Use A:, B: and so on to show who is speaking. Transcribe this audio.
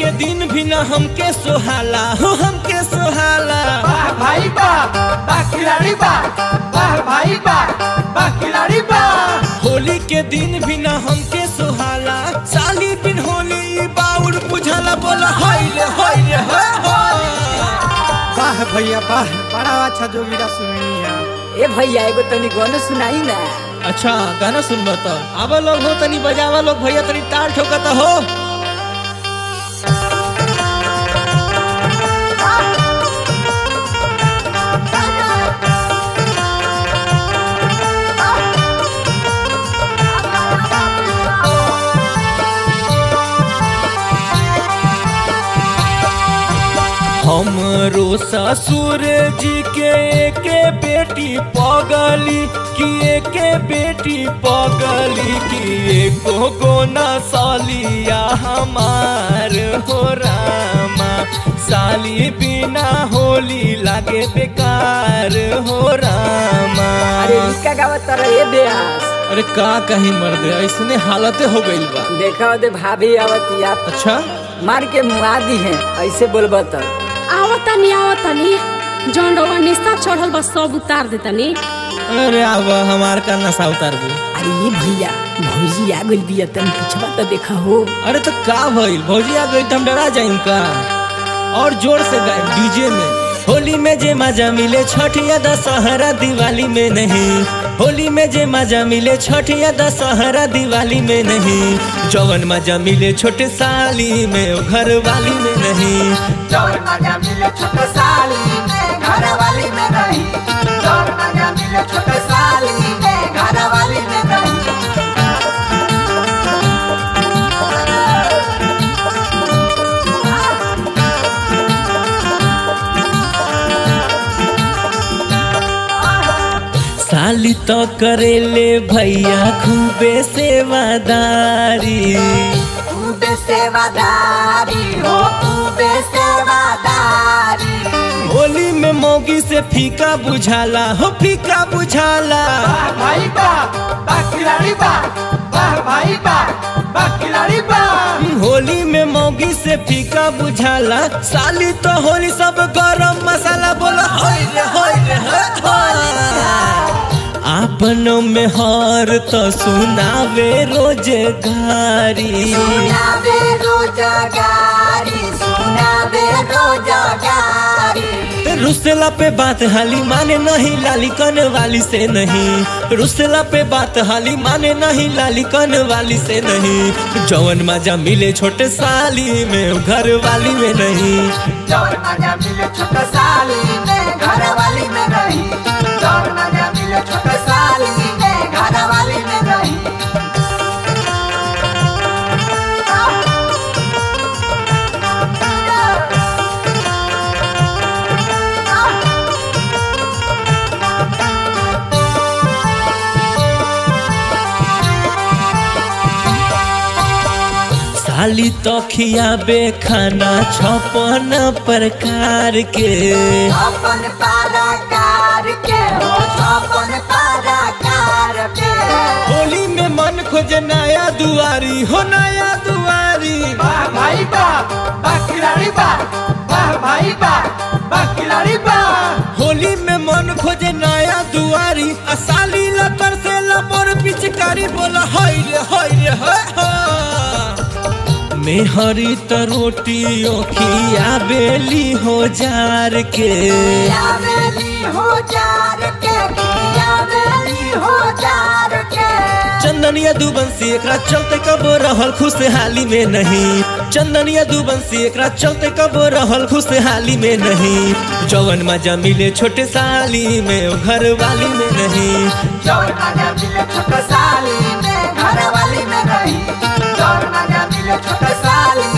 A: के दिन भी न हमके सोहाला हो हमके सोहाला
B: वाह भाई वाह वाह खिलाड़ी वाह वाह भाई वाह वाह खिलाड़ी वाह
A: होली के दिन भी न हमके सोहाला साली बिन होली ई बाउर बुझाला बोला हाय रे हाय रे हाय हाय।
B: वाह भैया वाह बड़ा अच्छा जोगीरा सुनिया
C: ए भैया एगो तनी गाना सुनाई ना
A: अच्छा गाना सुनबा तो आवा लोग हो तनी बजावा लोग भैया तनी ताल ठोकता हो हमरो ससुर जी के एके बेटी पगली कि एके बेटी पगली कि एको गोना सालिया हमार हो रामा साली बिना होली लागे बेकार हो रामा
C: अरे इसका गावत तर ए बेहास
A: अरे का कहीं मर्द ऐसने हालते हो गइल बा
C: देखा दे भाभी आवतिया
A: अच्छा
C: मार के मुआ दी है ऐसे बोलबा त
D: आवतनी आवतनी जौन रउआ निस्ता चढ़ल बा सब उतार देतनी
A: अरे अब हमार का नशा उतार दू
C: अरे ये भैया भौजी आ गइल बिया तनी पिछवा त देखा हो
A: अरे तो का भइल भौजी आ गई तो हम डरा जाइम का और जोर से गाए डीजे में होली में जे मजा मिले छठ या दशहरा दिवाली में नहीं होली में जे मजा मिले छठ या दशहरा दिवाली में नहीं जवन मजा मिले छोटे साली में ओ घर वाली में नहीं
B: चोर मजा मिले छोटे साली में घर वाली में नहीं चोर मजा मिले छोटे साली में घर वाली में नहीं
A: साली तो करेले भैया खूबे सेवादारी
B: खूबे सेवादारी हो खूबे सेवादारी
A: होली में मौगी से फीका बुझाला हो फीका बुझाला
B: वाह भाई वाह वाह खिलाड़ी वाह वाह भाई वाह वाह खिलाड़ी वाह
A: होली में मौगी से फीका बुझाला साली तो होली सब गरम मसाला बोला होय रे होय रे होय होय। आपनों में हार तो सुनावे रोजगारी
B: सुनावे रोजगारी सुनावे रोजगारी
A: रुसला पे बात हाली माने नहीं लाली कन वाली से नहीं रुसला पे बात हाली माने नहीं लाली कन वाली से नहीं जवन मजा मिले छोटे साली में घर वाली में नहीं
B: चोर मजा मिले छोटे साली में घर वाली में नहीं चोर मजा मिले छोटे साली में घर वाली में नहीं
A: साली तो खियाबे खाना छपन प्रकार के
B: अपन पाराकार के हो अपन पाराकार के
A: होली में मन खोजे नया दुआरी हो नया दुआरी
B: वाह भाई वाह वाह खिलाड़ी वाह वाह भाई वाह वाह खिलाड़ी वाह
A: होली में मन खोजे नया दुआरी आ साली लतर से लबर पिचकारी बोला हाय रे हाय रे हाय हाय। मेहरी त रोटी ओखिया बेली हो जार के
B: यावेली हो जार के यावेली हो जार के
A: चंदनिया दुबंसी एकरा चलते कब रहल खुशहाली में नहीं चंदनिया दुबंसी एकरा चलते कब रहल खुशहाली में नहीं जवन मजा मिले छोटे साली में ओ घर वाली में नहीं
B: चोर मजा मिले छोटे साली में घर वाली में नहीं चोर मजा मिले छोटे साली